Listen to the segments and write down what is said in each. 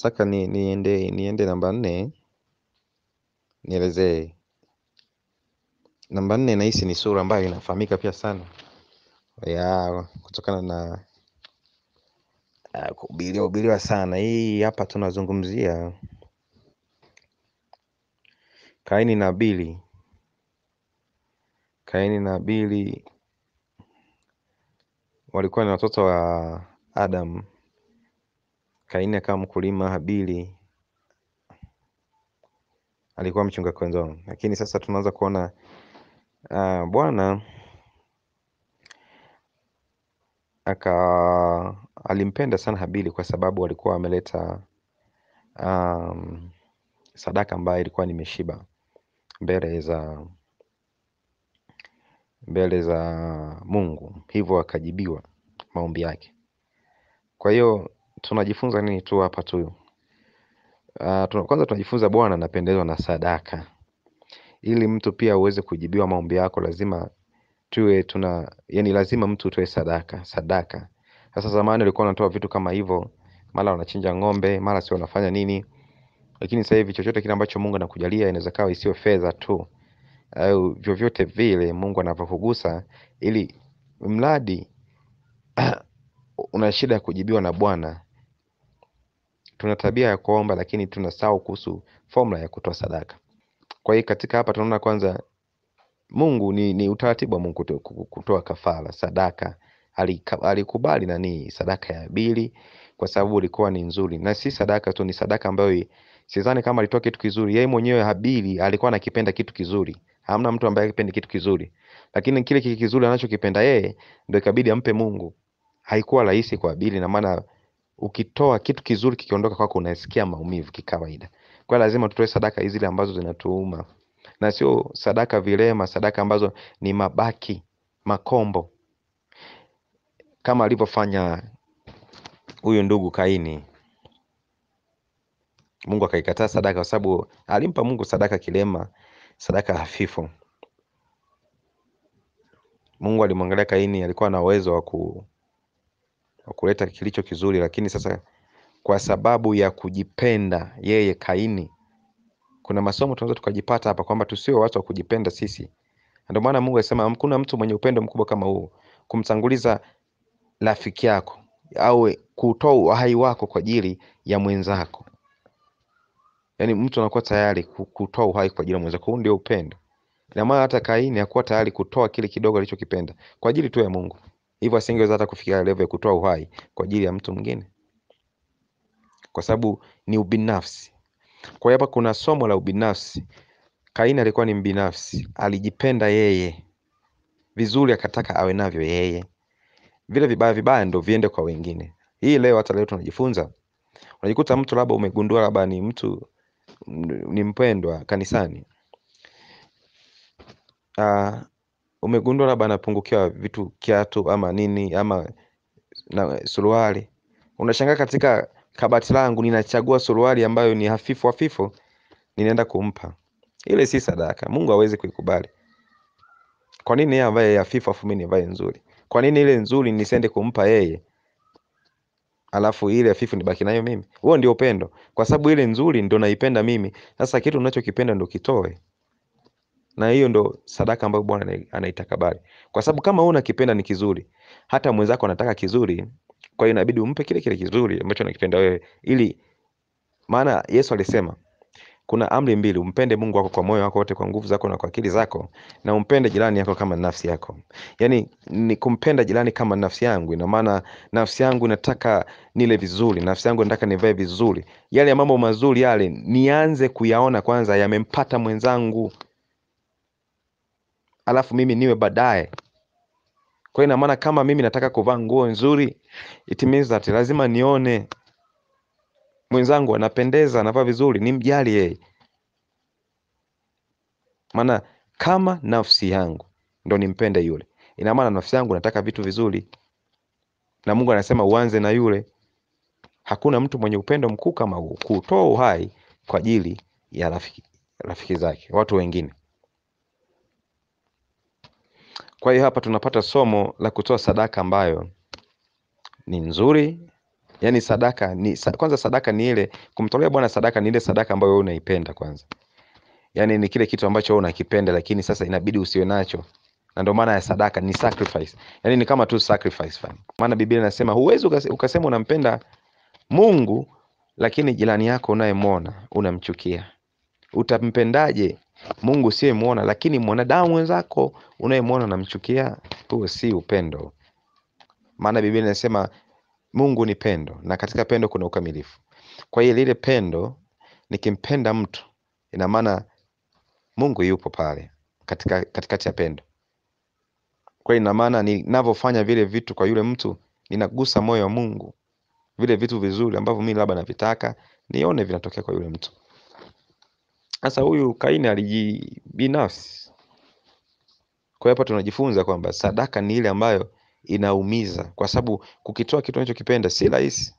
nataka ni, niende niende namba nne nielezee. Namba nne nahisi ni sura ambayo inafahamika pia sana ya kutokana na uh, kuhubiriwa hubiriwa sana. Hii hapa tunazungumzia Kaini na Abili. Kaini na Abili walikuwa ni watoto wa Adam. Kaini akawa mkulima, Habili alikuwa mchunga kondoo. Lakini sasa tunaanza kuona uh, Bwana aka alimpenda sana Habili kwa sababu alikuwa ameleta um, sadaka ambayo ilikuwa nimeshiba mbele za mbele za Mungu, hivyo akajibiwa maombi yake. Kwa hiyo tunajifunza nini tu hapa tu? Uh, tuna, kwanza tunajifunza Bwana anapendezwa na sadaka. Ili mtu pia uweze kujibiwa maombi yako, lazima tuwe tuna yani, lazima mtu utoe sadaka. Sadaka sasa, zamani walikuwa wanatoa vitu kama hivyo, mara wanachinja ng'ombe, mara sio wanafanya nini, lakini sasa hivi chochote kile ambacho Mungu anakujalia inaweza kawa isiwe fedha tu au vyovyote vile Mungu anavyokugusa, ili mradi una shida ya kujibiwa na Bwana. Tuna tabia ya kuomba, lakini tunasahau kuhusu formula ya kutoa sadaka. Kwa hiyo katika hapa tunaona kwanza Mungu ni, ni utaratibu wa Mungu kuto- kutoa kafara sadaka. Alika- Alikubali nani sadaka ya Abili kwa sababu ilikuwa ni nzuri, na si sadaka tu, ni sadaka ambayo sidhani kama alitoa kitu kizuri. Yeye mwenyewe Habili alikuwa anakipenda kitu kizuri. Hamna mtu ambaye akipendi kitu kizuri, lakini kile kile kizuri anachokipenda yeye ndio ikabidi ampe Mungu. Haikuwa rahisi kwa Habili, na maana ukitoa kitu kizuri kikiondoka kwako unasikia maumivu kikawaida. Kwa hiyo lazima tutoe sadaka hizi zile ambazo zinatuuma, na sio sadaka vilema, sadaka ambazo ni mabaki makombo, kama alivyofanya huyu ndugu Kaini. Mungu akaikataa sadaka kwa sababu alimpa Mungu sadaka kilema, sadaka hafifu. Mungu alimwangalia Kaini, alikuwa na uwezo wa ku, wa kuleta kilicho kizuri, lakini sasa kwa sababu ya kujipenda yeye Kaini, kuna masomo tunaweza tukajipata hapa kwamba tusiwe watu wa kujipenda sisi. Ndio maana Mungu alisema hakuna mtu mwenye upendo mkubwa kama huu, kumtanguliza rafiki yako au kutoa uhai wako kwa ajili ya mwenzako. Yaani mtu anakuwa tayari ku- kutoa uhai kwa ajili ya mwenzako. Huu ndio upendo. Ina maana hata Kaini hakuwa tayari kutoa kile kidogo alichokipenda kwa ajili tu ya Mungu, hivyo asingeweza hata kufikia level ya kutoa uhai kwa ajili ya mtu mwingine, kwa sababu ni ubinafsi. Kwa hiyo hapa kuna somo la ubinafsi. Kaini alikuwa ni mbinafsi, alijipenda yeye vizuri, akataka awe navyo yeye, vile vibaya vibaya ndo viende kwa wengine. Hii leo hata leo tunajifunza, unajikuta mtu labda umegundua labda ni mtu m- ni mpendwa kanisani uh, umegundua labda anapungukiwa vitu kiatu ama nini ama na suruali, unashangaa katika kabati langu ninachagua suruali ambayo ni hafifu hafifu, ninaenda kumpa. Ile si sadaka, Mungu hawezi kuikubali. Kwa nini yeye ambaye hafifu afu mimi nivae nzuri? Kwa nini ile nzuri nisiende kumpa yeye alafu ile hafifu nibaki nayo mimi? Huo ndio upendo, kwa sababu ile nzuri ndo naipenda mimi. Sasa kitu unachokipenda ndo kitoe, na hiyo ndo sadaka ambayo Bwana anai- anaitakabali, kwa sababu kama wewe unakipenda ni kizuri, hata mwenzako anataka kizuri, kwa hiyo inabidi umpe kile kile kizuri ambacho unakipenda wewe, ili maana Yesu alisema kuna amri mbili, umpende Mungu wako kwa moyo wako wote, kwa nguvu zako na kwa akili zako, na umpende jirani yako kama nafsi yako. Yaani ni kumpenda jirani kama nafsi yangu. Ina maana nafsi yangu inataka nile vizuri, nafsi yangu inataka nivae vizuri, yale ya mambo mazuri yale nianze kuyaona kwanza yamempata mwenzangu, alafu mimi niwe baadaye. Kwa hiyo ina maana kama mimi nataka kuvaa nguo nzuri, it means that lazima nione mwenzangu anapendeza, anavaa vizuri, nimjali yeye. Maana kama nafsi yangu ndo nimpende yule, ina maana nafsi yangu nataka vitu vizuri, na Mungu anasema uanze na yule. Hakuna mtu mwenye upendo mkuu kama huu, kutoa uhai kwa ajili ya rafiki, rafiki zake, watu wengine. Kwa hiyo hapa tunapata somo la kutoa sadaka ambayo ni nzuri, Yaani sadaka ni sa, kwanza sadaka ni ile kumtolea Bwana sadaka ni ile sadaka ambayo wewe unaipenda kwanza. Yaani ni kile kitu ambacho wewe unakipenda lakini sasa inabidi usiwe nacho. Na ndio maana ya sadaka ni sacrifice. Yaani ni kama tu sacrifice fam. Maana Biblia inasema huwezi ukase- ukasema unampenda Mungu lakini jirani yako unayemwona unamchukia. Utampendaje Mungu usiyemwona lakini mwanadamu mwenzako unayemwona unamchukia? Huo si upendo. Maana Biblia inasema Mungu ni pendo na katika pendo kuna ukamilifu. Kwa hiyo lile pendo, nikimpenda mtu, ina maana Mungu yupo pale katika katikati ya pendo. Kwa hiyo ina maana ninavyofanya vile vitu kwa yule mtu, ninagusa moyo wa Mungu, vile vitu vizuri ambavyo mimi labda navitaka nione vinatokea kwa yule mtu. Sasa huyu Kaini alijibinafsi. Kwa hiyo hapa tunajifunza kwamba sadaka ni ile ambayo inaumiza, kwa sababu kukitoa kitu unachokipenda si rahisi,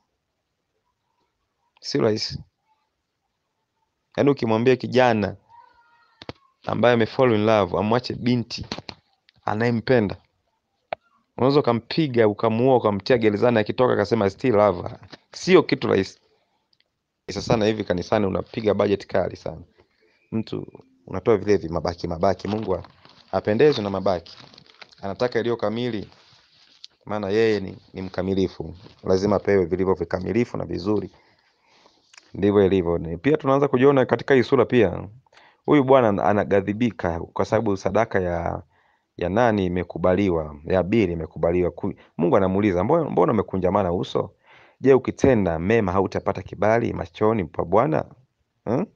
si rahisi. Yaani ukimwambia kijana ambaye amefall in love amwache binti anayempenda, unaweza ukampiga ukamuua ukamtia gerezani, akitoka akasema I still love her. Sio kitu rahisi. Sasa sana hivi kanisani unapiga budget kali sana, mtu unatoa vile vi mabaki mabaki. Mungu ha- hapendezwi na mabaki, anataka iliyo kamili, maana yeye ni, ni mkamilifu, lazima apewe vilivyo vikamilifu na vizuri. Ndivyo ilivyo. Ni- Pia tunaanza kujiona katika hii sura pia, huyu bwana anaghadhibika kwa sababu sadaka ya ya nani imekubaliwa, ya Abeli imekubaliwa. Ku- Mungu anamuuliza mbona, mbona umekunjamana uso? Je, ukitenda mema hautapata kibali machoni pa Bwana? Hmm?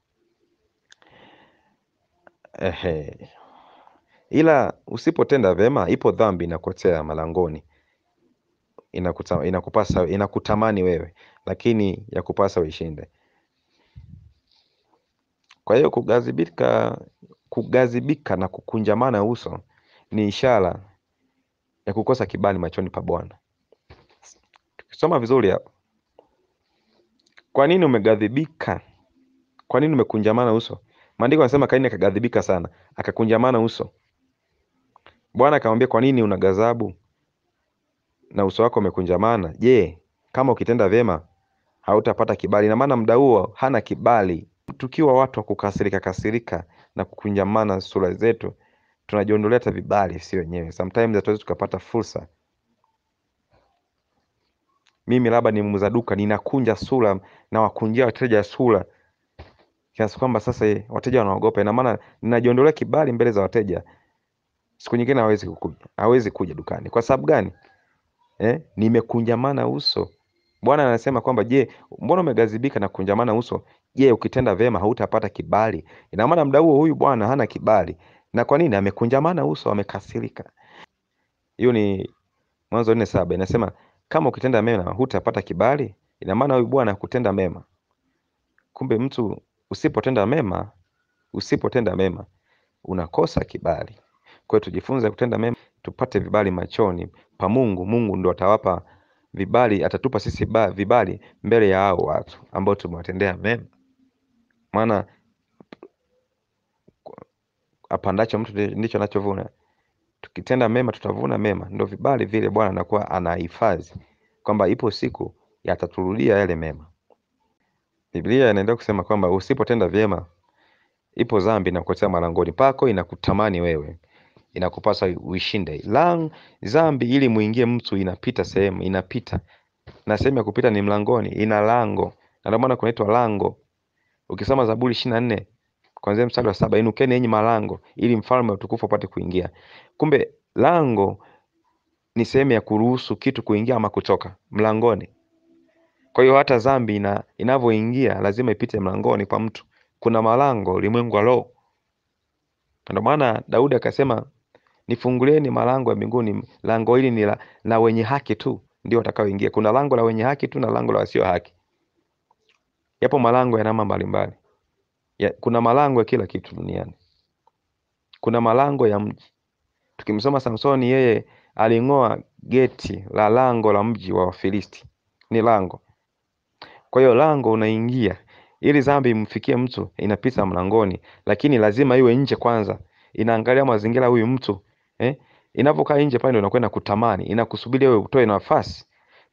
Ehe. Ila usipotenda vema, ipo dhambi inakotea malangoni, inakuta, inakupasa inakutamani wewe, lakini ya kupasa uishinde. Kwa hiyo kughadhibika, kughadhibika na kukunjamana uso ni ishara ya kukosa kibali machoni pa Bwana. Tukisoma vizuri hapa, kwa nini umeghadhibika? Kwa nini umekunjamana uso? Maandiko yanasema Kaini akaghadhibika sana, akakunjamana uso. Bwana akamwambia, kwa nini una ghadhabu na uso wako umekunjamana? Je, kama ukitenda vyema hautapata kibali? Ina maana muda huo hana kibali. Tukiwa watu wa kukasirika kasirika na kukunjamana sura zetu, tunajiondolea hata vibali si wenyewe. Sometimes hatuwezi tukapata fursa. Mimi labda ni muuza duka, ninakunja sura na wakunjia wateja sura kiasi kwamba sasa eh, wateja wanaogopa. Ina maana ninajiondolea kibali mbele za wateja. Siku nyingine hawezi kukuja, hawezi kuja dukani. Kwa sababu gani? Eh, nimekunjamana uso. Bwana anasema kwamba je, mbona umeghadhibika na kukunjamana uso? Je, ukitenda vyema hautapata kibali? Ina maana muda huo huyu bwana hana kibali. Na kwa nini? Amekunjamana uso, amekasirika. Hiyo ni Mwanzo nne saba inasema kama ukitenda mema hutapata kibali. Ina maana huyu bwana hakutenda mema. Kumbe mtu usipotenda mema, usipotenda mema unakosa kibali. Kwa hiyo tujifunze kutenda mema, tupate vibali machoni pa Mungu. Mungu ndo atawapa vibali, atatupa sisi ba, vibali mbele ya hao watu ambao tumewatendea mema. Maana apandacho mtu ndi- ndicho anachovuna. Tukitenda mema tutavuna mema, ndo vibali vile Bwana anakuwa anahifadhi kwamba ipo siku yataturudia yale mema. Biblia inaendelea kusema kwamba usipotenda vyema, ipo dhambi inakuletea malangoni pako, inakutamani wewe, inakupasa uishinde. Lang, dhambi ili muingie mtu inapita sehemu, inapita na sehemu ya kupita ni mlangoni, ina lango, na ndio maana kunaitwa lango. Ukisoma Zaburi ishirini na nne kuanzia mstari wa saba inukeni yenye malango ili mfalme wa utukufu apate kuingia. Kumbe lango ni sehemu ya kuruhusu kitu kuingia ama kutoka mlangoni. Kwa hiyo hata dhambi ina inavyoingia lazima ipite mlangoni pa mtu. Kuna malango ulimwengu wa roho. Ndio maana Daudi akasema, nifungulieni malango ya mbinguni, lango hili ni la, la wenye haki tu ndio watakaoingia. Kuna lango la wenye haki tu na lango la wasio haki. Yapo malango ya namna mbalimbali. Ya, kuna malango ya kila kitu duniani. Kuna malango ya mji. Tukimsoma Samsoni, yeye aling'oa geti la lango la mji wa Wafilisti, ni lango. Kwa hiyo lango unaingia, ili dhambi imfikie mtu inapita mlangoni, lakini lazima iwe nje kwanza, inaangalia mazingira huyu mtu eh? Inapokaa nje pale ndio inakwenda kutamani, inakusubiri wewe utoe nafasi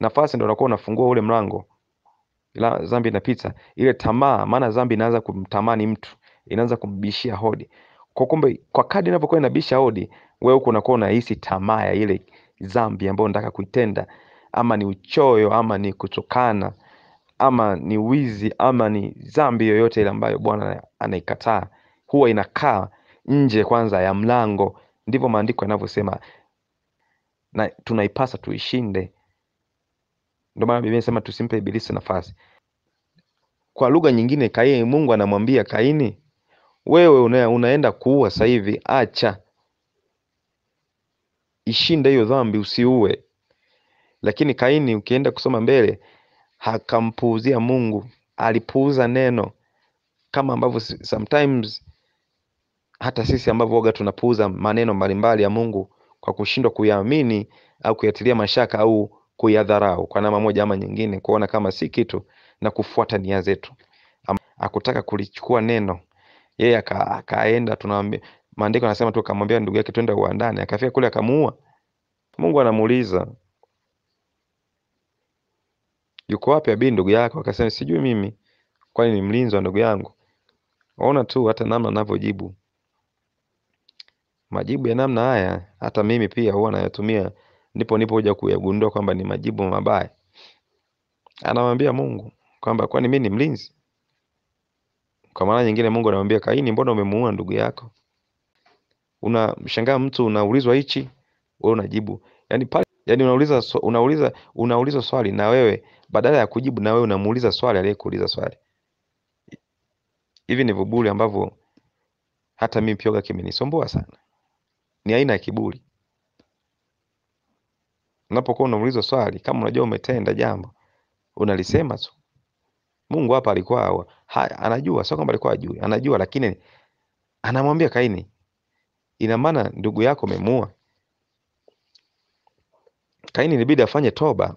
nafasi ndo unakuwa unafungua ule mlango, ila dhambi inapita. Ile tamaa, maana dhambi inaanza kumtamani mtu, inaanza kumbishia hodi. Kwa kumbe, kwa kadri inavyokuwa inabisha hodi, wewe huko unakuwa unahisi tamaa ya ile dhambi ambayo unataka kuitenda, ama ni uchoyo, ama ni kutukana, ama ni wizi, ama ni dhambi yoyote ile ambayo Bwana anaikataa, huwa inakaa nje kwanza ya mlango. Ndivyo maandiko yanavyosema, na tunaipasa tuishinde. Ndio maana Biblia inasema tusimpe ibilisi nafasi. Kwa lugha nyingine, Kaini, Mungu anamwambia Kaini, wewe una, unaenda kuua sasa hivi, acha ishinde hiyo dhambi, usiue. Lakini Kaini, ukienda kusoma mbele, hakampuuzia Mungu, alipuuza neno, kama ambavyo sometimes hata sisi ambavyo waga tunapuuza maneno mbalimbali ya Mungu kwa kushindwa kuyaamini au kuyatilia mashaka au kuyadharau kwa namna moja ama nyingine, kuona kama si kitu na kufuata nia zetu. Akutaka kulichukua neno yeye aka, akaenda tunaambia, maandiko anasema tu akamwambia ndugu yake twende uwandani, akafika kule akamuua. Mungu anamuuliza yuko wapi Abili ndugu yako? Akasema sijui mimi, kwani ni mlinzi wa ndugu yangu? Waona tu hata namna anavyojibu majibu ya namna haya, hata mimi pia huwa nayatumia, ndipo nipo kuja kuyagundua kwamba ni majibu mabaya. Anamwambia Mungu kwamba kwani mimi ni mlinzi? Kwa maana nyingine, Mungu anamwambia Kaini, mbona umemuua ndugu yako? Unamshangaa mtu unaulizwa hichi, wewe unajibu yani pale, yani unauliza unauliza unauliza swali na wewe badala ya kujibu na wewe unamuuliza swali aliyekuuliza swali. Hivi ni viburi ambavyo hata mimi pia kimenisumbua sana. Ni aina ya kiburi. Unapokuwa unaulizwa swali, kama unajua umetenda jambo, unalisema tu. Mungu hapa alikuwa ha, anajua, sio kwamba alikuwa ajui, anajua, lakini anamwambia Kaini, ina maana ndugu yako umemuua. Kaini ilibidi afanye toba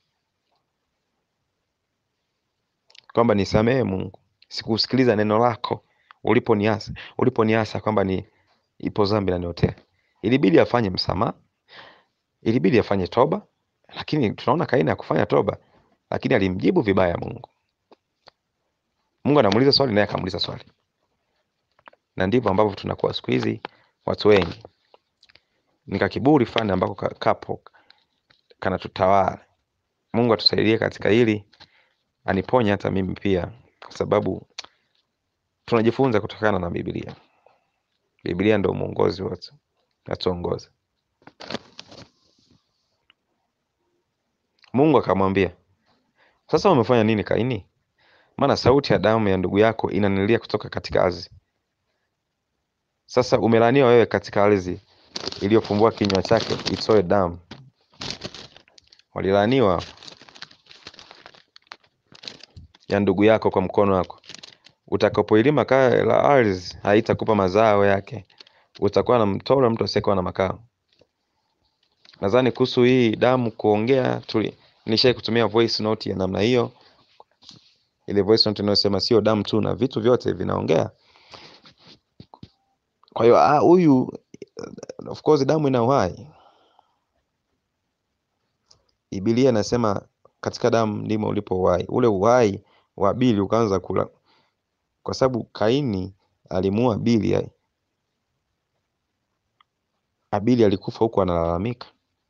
kwamba nisamehe Mungu, sikusikiliza neno lako uliponiasa uliponiasa kwamba ni ipo dhambi naniotea. Ilibidi afanye msamaha, ilibidi afanye toba, lakini tunaona Kaini hakufanya toba, lakini alimjibu vibaya Mungu. Mungu anamuuliza swali naye akamuuliza swali, na ndivyo ambavyo tunakuwa siku hizi watu wengi, nika kiburi fulani ambako kapo kanatutawala. Mungu atusaidie katika hili, aniponye hata mimi pia, kwa sababu tunajifunza kutokana na Biblia. Biblia ndio mwongozi wetu, atuongoze. Mungu akamwambia, sasa umefanya nini Kaini? Maana sauti ya damu ya ndugu yako inanilia kutoka katika ardhi. Sasa umelaaniwa wewe katika ardhi iliyofumbua kinywa chake itoe damu. Walilaaniwa ya ndugu yako kwa mkono wako. Utakapoilima kaa la ardhi haitakupa mazao yake, utakuwa na mtoro mtu asiyekuwa na makao. Nadhani kuhusu hii damu kuongea tuli nilishai kutumia voice note ya namna hiyo, ile voice note inayosema sio damu tu na vitu vyote vinaongea. Kwa hiyo ah, huyu of course damu ina uhai. Biblia inasema katika damu ndimo ulipo uhai. Ule uhai wa Abili ukaanza kula, kwa sababu Kaini alimuua Abili. Abili alikufa huku analalamika.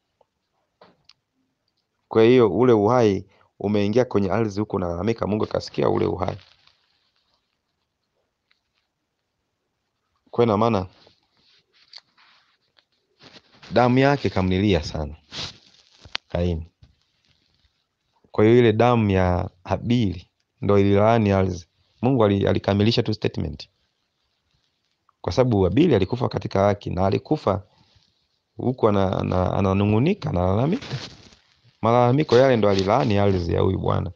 Kwa hiyo ule uhai umeingia kwenye ardhi huku unalalamika, Mungu akasikia ule uhai. Kwa ina maana damu yake kamlilia sana Kaini. Kwa hiyo ile damu ya Habili ndo ililaani ardhi. Mungu alikamilisha tu statement, kwa sababu Habili alikufa katika haki na alikufa huku ananung'unika, analalamika. Malalamiko yale ndo alilaani ardhi ya huyu bwana.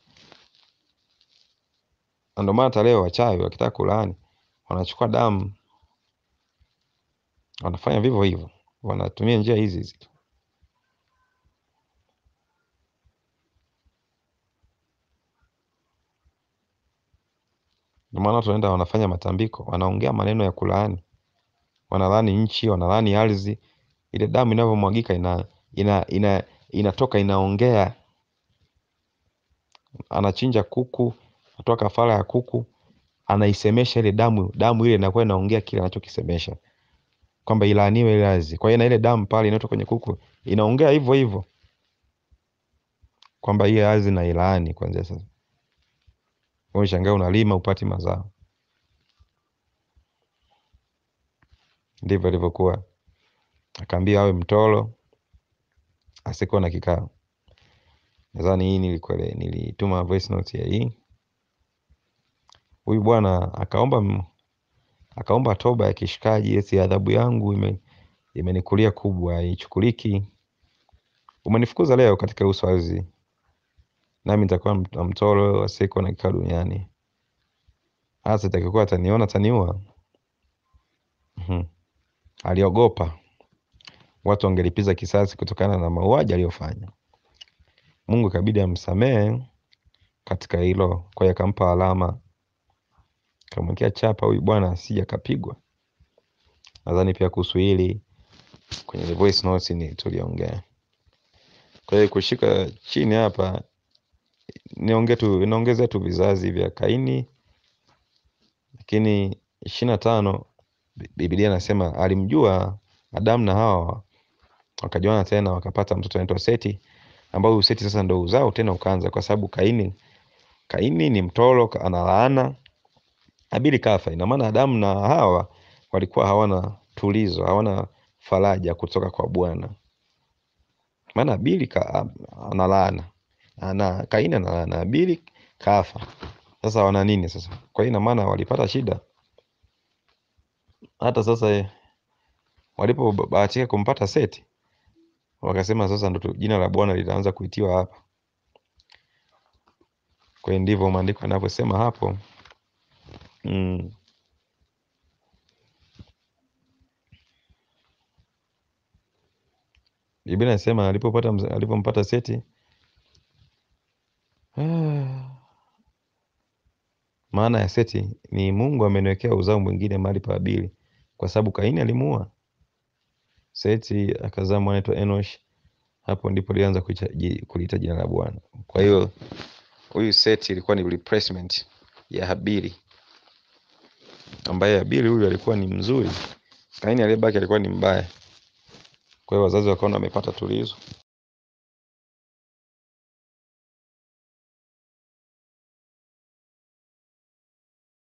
Na ndio maana hata leo wachawi wakitaka kulaani wanachukua damu, wanafanya vivyo hivyo, wanatumia njia hizi hizi. Ndio maana tunaenda wanafanya matambiko, wanaongea maneno ya kulaani, wanalaani nchi, wanalaani ardhi. Ile damu inavyomwagika ina, ina, ina, inatoka inaongea anachinja kuku, anatoa kafara ya kuku, anaisemesha ile damu, damu ile inakuwa inaongea kile anachokisemesha kwamba ilaaniwe ile ardhi. Kwa hiyo na ile damu pale inayotoka kwenye kuku inaongea hivyo hivyo kwamba hiyo ardhi na ilaani kuanzia sasa. Wewe shangaa unalima upati mazao. Ndivyo ilivyokuwa. Akaambia awe mtolo asikuwa na kikao. Nadhani hii nilikwele, nilituma voice note ya hii. Huyu bwana akaomba m- akaomba toba ya kishikaji, eti adhabu yangu ime imenikulia kubwa, haichukuliki. Umenifukuza leo katika uso wa ardhi, nami nitakuwa mt- mtolo asiyekuwa na kikao duniani. Hasa itakikuwa ataniona ataniua. Mhm. Aliogopa watu wangelipiza kisasi kutokana na mauaji aliyofanya. Mungu ikabidi amsamehe katika hilo, kwa hiyo akampa alama, akamwekea chapa huyu bwana asije akapigwa. Nadhani pia kuhusu hili kwenye the voice notes ni tuliongea. Kwa hiyo kushika chini hapa niongee tu niongezee tu vizazi vya Kaini, lakini ishirini na tano Bi- Biblia inasema alimjua Adamu na Hawa wakajuana tena wakapata mtoto anaitwa Seti, ambao huyu Seti sasa ndo uzao tena ukaanza, kwa sababu Kaini Kaini ni mtoro, ka- ana laana. Habili kafa. Ina maana Adamu na Hawa walikuwa hawana tulizo, hawana faraja kutoka kwa Bwana, maana Habili ka, ana laana ana Kaini ana laana, Habili kafa. Sasa wana nini sasa? Kwa hiyo ina maana walipata shida. Hata sasa eh, walipobahatika kumpata Seti, wakasema sasa ndo tu- jina la Bwana litaanza kuitiwa hapa. Kwa hiyo ndivyo maandiko yanavyosema hapo mm. Biblia inasema alipopata mza- alipompata Seti maana ya Seti ni Mungu ameniwekea uzao mwingine mahali pa Habili, kwa sababu Kaini alimuua. Seti akazaa mwana anaitwa Enosh. Hapo ndipo alianza kuita ji- kuliita jina la Bwana. Kwa hiyo huyu Seti ilikuwa ni replacement ya Habili, ambaye Habili huyu alikuwa ni mzuri, Kaini aliyebaki alikuwa ni mbaya. Kwa hiyo wazazi wakaona wamepata tulizo.